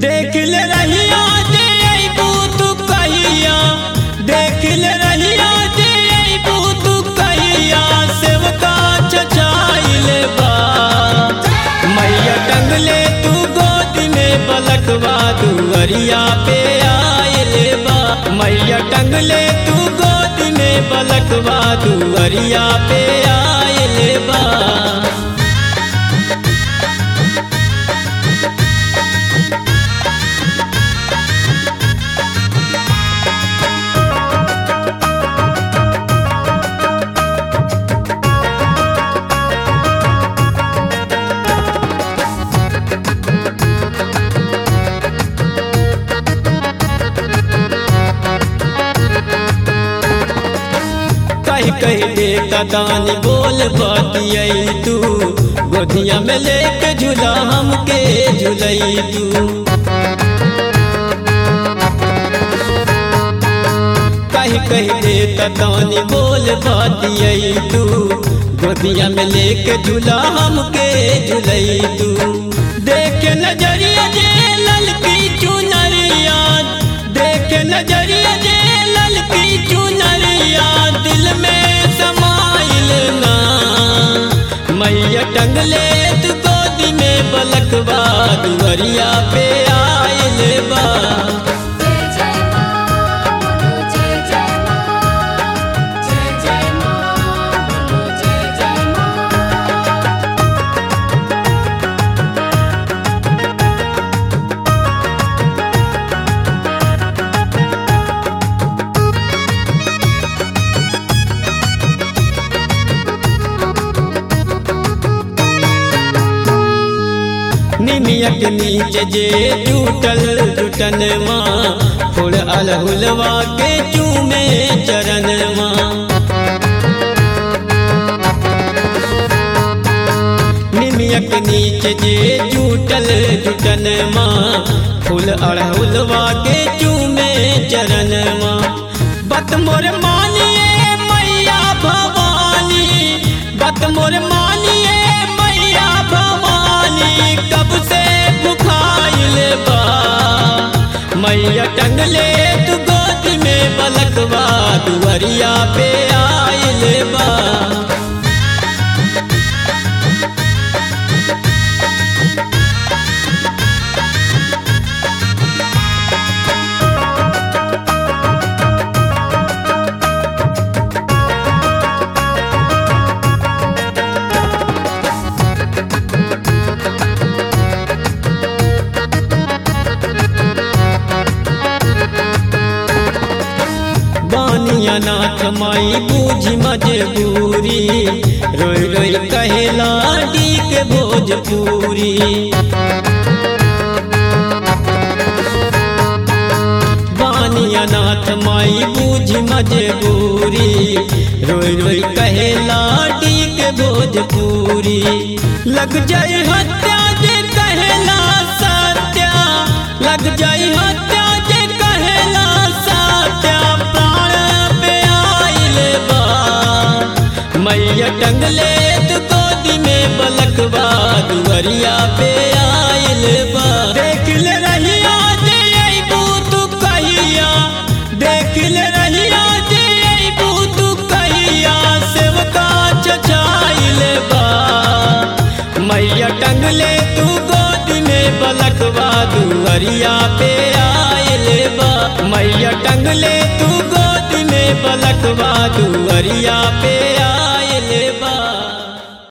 देख ले रहिया जे अइबू तू कहिया देख ले रहिया जे अइबू तू कहिया सेवका चचाइले बा मैया टंगले तू गोद में बलकवा दुअरिया पे आइले बा मैया टंगले तू गोद में बलकवा दुअरिया पे आइले बा कही कही दे कदानी बोल बतियई तू गोदिया में लेके झूला हमके झूलई तू कही कही दे कदानी बोल बतियई तू गोदिया में लेके झूला हमके झूलई तू देख नजरिया जे ललकी चुनरिया देख नजरिया जे ललकी चुनरिया दिल में समाइल ना मैया टंगले तू गोदी में बलकवा दुवरिया पे आइल बा जय जय मां बोलो जय जय मां जय जय मां बोलो जय जय मां निमिया के नीचे जे टूटल टूटन माँ फुल अलहुलवा के चूमे चरण माँ निमिया के नीचे जे टूटल टूटन माँ फूल अड़हुलवा के चूमे चरण माँ बत मोर मानिए मैया भवानी बत मोर मानिए मैया भवानी कब से भुखाइल बा मैया टंगले तू गोद में बलकवा दुअरिया पे आइल बा बानिया नाथ माई बूझी मजबूरी रोई रोई कहेला डी के भोजपुरी बानिया नाथ माई बूझी मजबूरी रोई रोई कहेला डी के भोजपुरी लग जाए हत्या जे कहेला सत्या लग जाए हत्या जे कहेला सत्या प्राण पे आइल बा मैया टंगले तू गोदी में बलकवा दुअरिया पे आइल बा देख ले रहिया जे अइबू तू कहिया देख ले रहिया जे अइबू तू कहिया सेवका चचाइल बा मैया टंगले तू गोद में बलकवा दुअरिया पे आइल बा मैया टंगले तू गोद में बलकवा दुअरिया पे